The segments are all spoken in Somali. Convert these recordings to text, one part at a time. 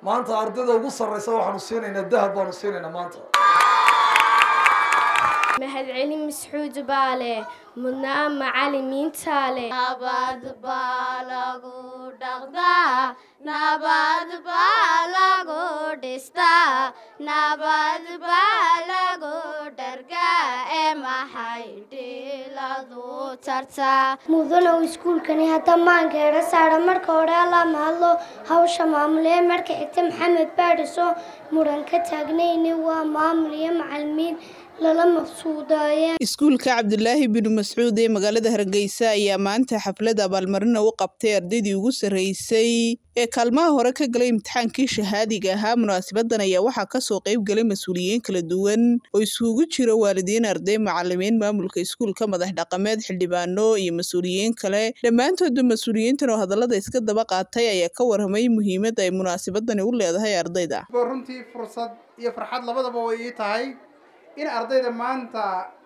maanta ardayda ugu sarraysa waxaanu siinaynaa dahab baanu siinaynaa maanta mahadcelin masxuud baa leh mudnaa macalimiintaa leh nabad baa lagu dhaqdaa nabad baa lagu dhistaa nabad baa lagu dhargaa ee maxay dhiladu tartaa mudanow iskuulkani hadda maankeedha saadha marka hore allaa mahadlo hawsha maamulee marka xigta maxamed baadhiso muran ka taagnayni waa maamul iyo macalimiin lala maqsuudaayeen iskuulka cabdulaahi bin mascuud ee magaalada hargeysa ayaa maanta xaflad abaalmarina u qabtay ardaydii ugu sarreysay ee kaalmaha hore ka galay imtixaankii shahaadiga ahaa munaasibadan ayaa waxaa kasoo qayb galay mas-uuliyiin kala duwan oo isugu jira waalidiin arday macalimiin maamulka iskuulka madax dhaqameed xildhibaano iyo mas-uuliyiin kale dhammaantoodba mas-uuliyiintan oo hadallada iska daba qaatay ayaa ka warramay muhiimadda ay munaasabadani u leedahay ardayda runtii fursad iyo farxad labadaba way ii tahay in ardayda maanta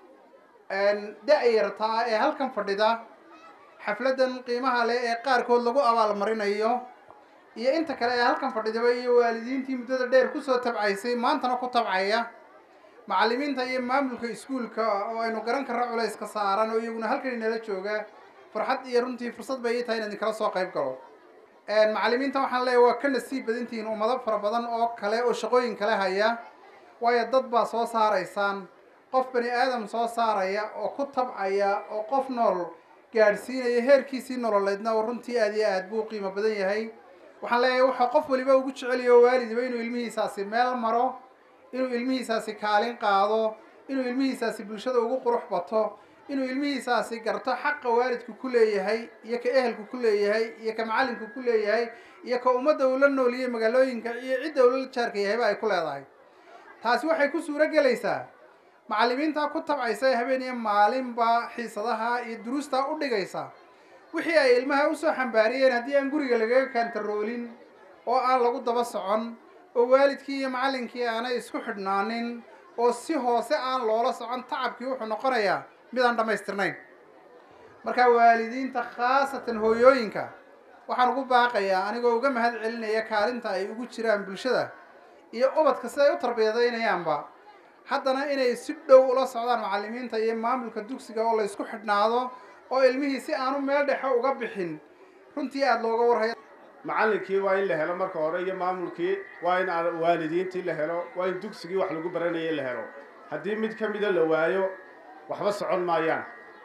da-yartaa ee halkan fadhida xafladdan qiimaha leh ee qaarkood lagu abaalmarinayo iyo inta kale ee halkan fadhidaba iyo waalidiintii muddada dheer kusoo tabcaysay maantana ku tabcaya macalimiinta iyo maamulka iskuulka oo aynu garan karno culayska saaran oo iyaguna halkan inala jooga farxad iyo runtii fursad bay ii tahay in idinkala soo qayb galo macalimiinta waxaan leeyahay waa ka nasiib badantihiin ummado fara badan oo kale oo shaqooyin kale haya waayo dad baa soo saaraysaan qof bani aadam soo saaraya oo ku tabcaya oo qof nool gaadhsiinaya heerkiisii nololeedna oo runtii aad iyo aad buu qiimo badan yahay waxaan leeyahay waxaa qof waliba ugu jeceliyo waalidiba inuu ilmihiisaasi meel maro inuu ilmihiisaasi kaalin qaado inuu ilmihiisaasi bulshada ugu qurux bato inuu ilmihiisaasi garto xaqa waalidku ku leeyahay iyo ka ehelku ku leeyahay iyo ka macallinku ku leeyahay iyo ka ummadda uu la nooliyey magaalooyinka iyo cidda uu la jaarka yahayba ay ku leedahay taasi waxay ku suuro gelaysaa macallimiintaa ku tabcaysa ee habeen iyo maalinba xiisadaha iyo duruustaa u dhigaysa wixii ay ilmaha usoo xambaariyeen haddii aan guriga lagaga kaantaroolin oo aan lagu daba socon oo waalidkii iyo macallinkii aanay isku xidhnaanin oo si hoose aan loola socon tacabkii wuxuu noqonayaa mid aan dhammaystirnayn markaa waalidiinta khaasatan hooyooyinka waxaan ugu baaqayaa anigoo uga mahad celinaya kaalinta ay ugu jiraan bulshada iyo ubadka si ay u tarbiyadaynayaanba haddana inay si dhow ula socdaan macallimiinta iyo maamulka dugsiga oo la ysku xidhnaado oo ilmihii si aanu meel dhexe uga bixin runtii aada looga warhayo macallinkii waa in la helo marka hore iyo maamulkii waa in waalidiintii la helo waa in dugsigii wax lagu baranayay la helo haddii mid ka mida la waayo waxba socon maayaan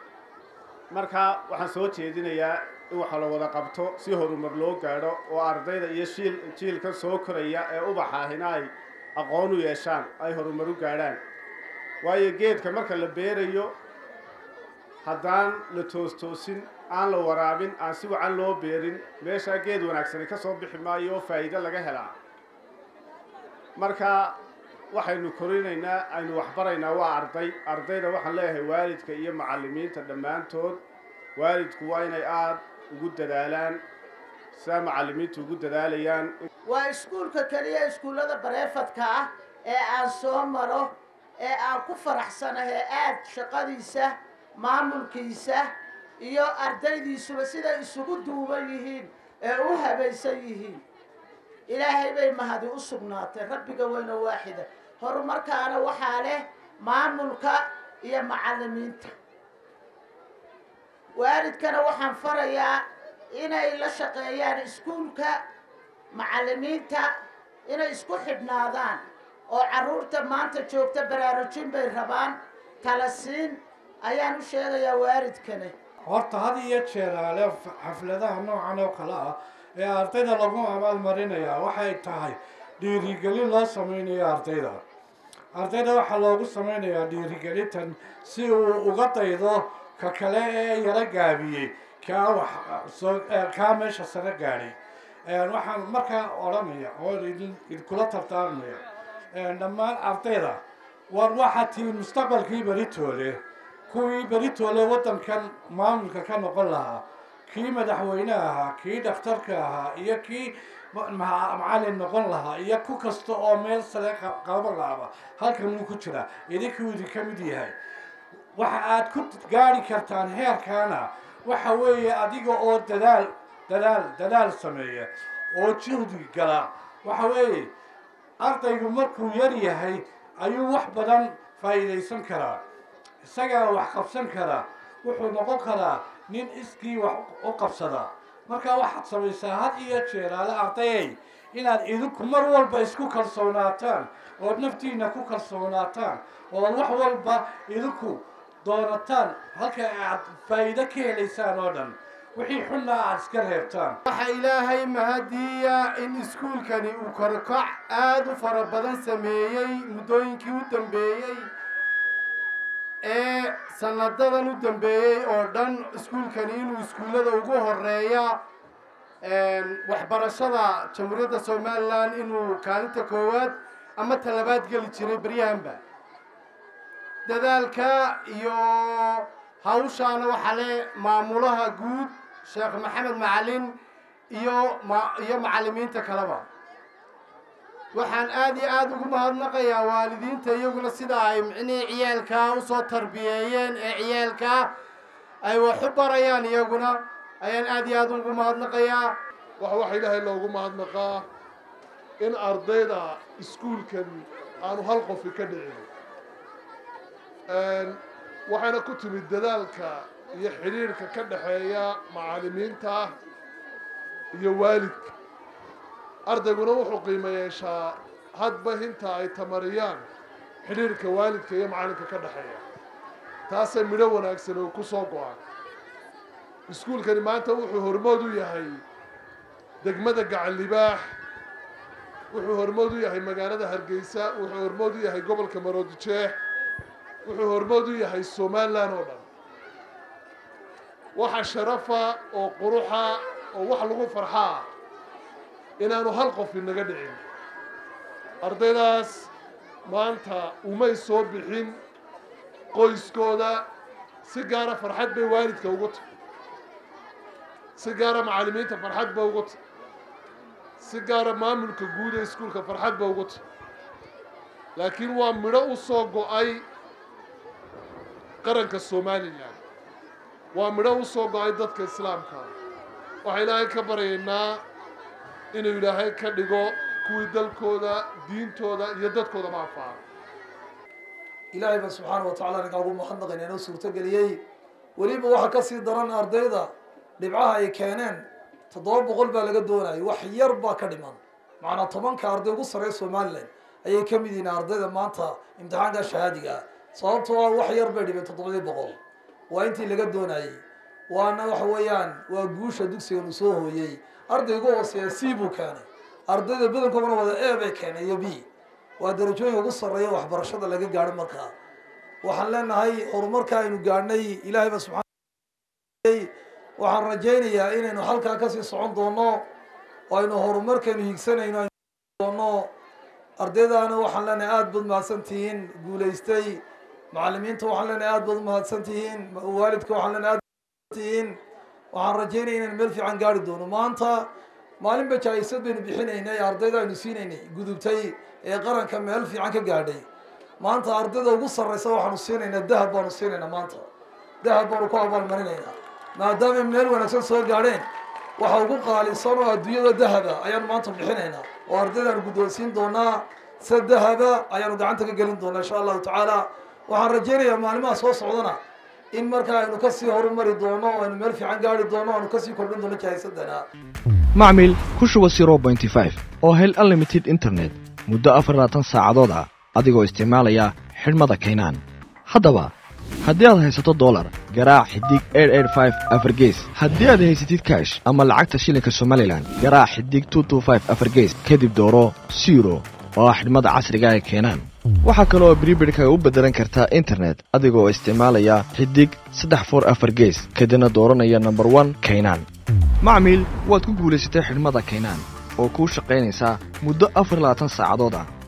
marka waxaan soo jeedinayaa in waxa la wada qabto si horumar loo gaadho oo ardayda iyo shiil jiilka soo koraya ee ubaxaahina ay aqoon u yeeshaan ay horumar u gaadhaan waayo geedka marka la beerayo haddaan la toostoosin aan la waraabin aan si wacan loo beerin meeshaa geed wanaagsani ka soo bixi maayo oo faa'iido laga helaa marka waxaynu korinaynaa aynu waxbaraynaa waa arday ardayda waxaan leeyahay waalidka iyo macallimiinta dhammaantood waalidku waa inay aada ugu dadaalaan sidaa macallimiintu ugu dadaalayaan waa iskuulka keliya iskuullada bareefadka ah ee aan soo maro ee aan ku faraxsanahay aad shaqadiisa maamulkiisa iyo ardaydiisuba siday isugu duuban yihiin ee u habaysan yihiin ilaahay bay mahadi u sugnaatay rabbiga weyne waaxida horumarkaana waxaa leh maamulka iyo macallimiinta waalidkana waxaan farayaa inay la shaqeeyaan iskuulka macallimiinta inay isku xidhnaadaan oo carruurta maanta joogta baraarujin bay rabaan tala siin ayaan u sheegayaa waalidkana horta had iyo jeeraale xafladaha noocan oo kale ah ee ardayda lagu abaalmarinayaa waxay tahay dhiirigelin loo sameynayo ardayda ardayda waxaa loogu sameynayaa dhiirigelintan si uu uga daydo ka kale ee yaro gaabiyey kaa wax soo kaa meesha sare gaadhay waxaan markaa odhanaya oo idin idinkula tartaarmaya dhammaan ardayda war waxaa tihi mustaqbalkii beritoole kuwii beritoole waddankan maamulka ka noqon lahaa kii madaxweyne ahaa kii dhakhtarka ahaa iyo kii macallin noqon lahaa iyo ku kasta oo meel sare qaban lahaaba halkan wuu ku jiraa idinkuu idinka mid yahay waxa aad ku gaari kartaan heerkaana waxa weeye adiga oo dadaal dadaal dadaal sameeya oo juhdi gala waxa weeye ardaygu markuu yar yahay ayuu wax badan faa'iidaysan karaa isagaa wax qabsan karaa wuxuu noqon karaa nin iskii wax u qabsada marka waxaad samaysaa had iyo jeeraale ardayay inaad idinku mar walba isku kalsoonaataan ood naftiina ku kalsoonaataan ood wax walba idinku doonataan halka aad faa'iido ka helaysaan oo dhan wixii xunna aad iska reebtaan waxaa ilaahay mahadiya in iskuulkani uu korkac aada u fara badan sameeyey muddooyinkii u dambeeyey ee sanadadan u dambeeyey oo dhan iskuulkani inuu iskuullada ugu horeeya waxbarashada jamhuuriyadda somalilan inuu kaalinta koowaad ama talabaad geli jiray beryahanba dadaalka iyo hawshaana waxaa le maamulaha guud sheekh maxamed macalin iyo ma iyo macallimiinta kaleba waxaan aada iyo aada ugu mahadnaqayaa waalidiinta iyaguna sida ay micnihii ciyaalkaa usoo tarbiyeeyeen ee ciyaalkaa ay wax u barayaan iyaguna ayaan aada iyo aada ugu mahadnaqayaa wax waxa ilaahay loogu mahadnaqaa in ardayda iskuulkan aanu hal qofi ka dhicin waxayna ku timid dadaalka iyo xidhiirhka ka dhexeeya macallimiinta iyo waalidka ardayguna wuxuu qiimo yeeshaa hadba hinta ay tamariyaan xidhiirhka waalidka iyo macallinka ka dhexeeya taasay midho wanaagsan oo ku soo go-an iskuulkani maanta wuxuu hormood u yahay degmada gacan libaax wuxuu hormood u yahay magaalada hargeysa wuxuu hormood u yahay gobolka maroodijeex wuxuu hormood u yahay somalilan oo dhan waxa sharafa oo quruxa oo wax lagu farxaa inaanu hal qof inaga dhicin ardaydaas maanta umay soo bixin qoyskooda si gaara farxad bay waalidka ugu tahay si gaara macallimiinta farxad ba ugu tahay si gaara maamulka guud ee iskuulka farxad ba ugu tahay laakiin waa midho u soo go-ay qaranka somalilan waa midho u soo go-ay dadka islaamka waxaa ilaahay ka baryaynaa inuu ilaahay ka dhigo kuwii dalkooda diintooda iyo dadkooda ma anfaca ilaahay baan subxaana wa tacala ninkaa ugu mahadnaqayna inoo suurtogeliyey weliba waxaa kasii daran ardayda dhibcaha ay keeneen toddoba boqol baa laga doonayay wax yar baa ka dhiman macnaa tobanka arday ugu sarreeya somalilan ayay ka mid yihiin ardayda maanta imtixaanka shahaadiga ah sababtoo ah wax yar bay dhibeen toddobadii boqol waa intii laga doonayey waana waxa weeyaan waa guusha dugsigan uu soo hooyey arday ugu hooseeya c buu keenay ardayda badankoodana wada e bay keenay iyo b waa darajooyinka ugu sarreeya waxbarashada laga gaadho markaa waxaan leenahay horumarka aynu gaadhnay ilaahay ba subxaana waxaan rajaynayaa inaynu halkaa kasii socon doono oo aynu horumarkaynu higsanayno aynu doono ardaydaana waxaan leenahay aada baad mahadsantihiin guulaystay macallimiinta waxaan leenahay aada baad umahadsantihiin waalidka waxaan leenahay aad tihiin waxaan rajaynaya inaynu meel fiican gaari doono maanta maalinba jaa-isad baynu bixinaynay ardayda aynu siinaynay gudubtay ee qaranka meel fiican ka gaadhay maanta ardayda ugu sarreysa waxaanu siinaynaa dahab baanu siinaynaa maanta dahab baanu ku abaalmarinaynaa maadaamay meel wanaagsan soo gaadheen waxa ugu qaalisan oo adduunyada dahaba ayaanu maanta bixinaynaa oo ardaydaanu guddoonsiin doonaa se dahaba ayaanu gacanta ka gelin doonaa insha allahu tacaala waxaan rajaynayaa maalimaha soo socdana in markaa aynu kasii horumari doono o aynu meel fiican gaari doono aynu kasii kordhin doono jahaysadana macmil ku shuba zero pointy five oo hel unlimited internet muddo afar labaatan saacadood ah adigoo isticmaalaya xidhmada kaynaan haddaba haddii aad haysato dolar garaac xidig eef afargees haddii aad haysatid kash ama lacagta shilinka somalilan garaac xidig afargees kadib dooro siro oo ah xidhmada casriga ee keenaan waxaa kale oo bribidhkaga u beddelan kartaa internet adigoo isticmaalaya xidig saddex for afar gees kadibna dooranaya nomber one kaynaan macmiil waad ku guulaysatay xidhmada kaynaan oo kuu shaqaynaysaa muddo afar labaatan saacadood ah